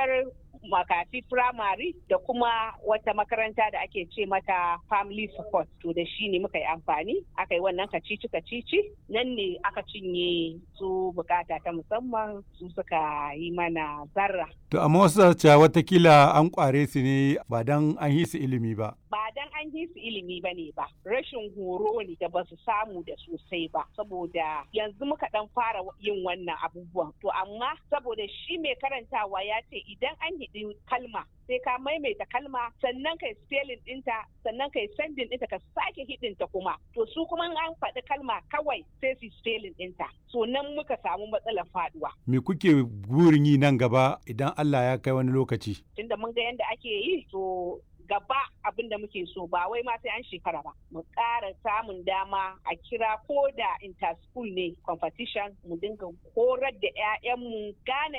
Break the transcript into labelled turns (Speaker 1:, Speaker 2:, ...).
Speaker 1: makarantar makafi firamare da kuma wata makaranta da ake ce mata family support to da shi ne muka yi amfani aka yi wannan kacici kacici nan ne aka cinye su bukata ta musamman su suka yi mana zarra
Speaker 2: To amma wasu cewa watakila an kware su ne ba dan an yi su ilimi ba.
Speaker 1: ba dan an yi su ilimi ba ne ba rashin horo ne da ba su samu da sosai ba saboda yanzu muka dan fara yin wannan abubuwan to amma saboda shi mai karantawa ya ce idan an hidi kalma sai ka maimaita kalma sannan kai spelling dinta sannan kai sending dinta ka sake hidinta kuma to su kuma an faɗi kalma kawai sai su spelling dinta so nan muka samu matsalar faduwa
Speaker 2: Me kuke burin yi nan gaba idan Allah ya kai wani lokaci?
Speaker 1: tunda mun ga yadda ake yi to gaba abin da muke so ba wai ma sai an shekara ba mu ƙara samun dama a kira ko da inter school ne competition mu dinga horar da 'ya'yanmu gane